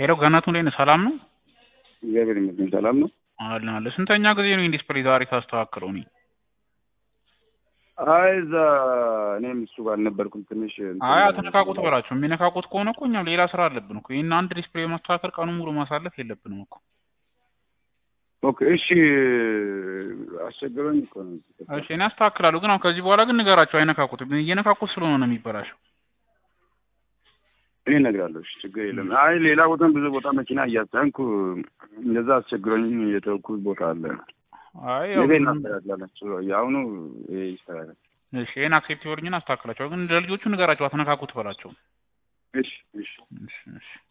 ሄሎ ገነቱ እንዴት ነህ? ሰላም ነው? እግዚአብሔር ይመስገን ሰላም ነው። አለ አለ። ስንተኛ ጊዜ ነው ይሄን ዲስፕሌይ ዛሬ ታስተካክለው? እኔ አይ እዛ እኔም እሱ ጋር አልነበርኩም። ትንሽ እንትን አይ አትነካቁት በላቸው። የሚነካቁት ከሆነ እኮ እኛም ሌላ ስራ አለብን እኮ። ይሄን አንድ ዲስፕሌይ ማስተካከል ቀኑን ሙሉ ማሳለፍ የለብንም እኮ። ኦኬ እሺ፣ አስቸግረኝ እኮ ነው። እሺ እኔ አስተካክላለሁ፣ ግን አሁን ከዚህ በኋላ ግን ንገራቸው አይነካቁት። እየነካቁት ስለሆነ ነው የሚበላሸው። እኔ እነግራለሁ። እሺ ችግር የለም። አይ ሌላ ቦታም ብዙ ቦታ መኪና እያስታንኩ እንደዛ አስቸግረኝ የተውኩት ቦታ አለ። አይ ያው ነገ እናስተካክላላችሁ። የአሁኑ ይሄ ይስተካከል። እሺ ይሄን አክሴፕት ይወርኝና አስተካክላቸው፣ ግን ለልጆቹ ንገራቸው አትነካቁት በላቸው። እሺ እሺ እሺ እሺ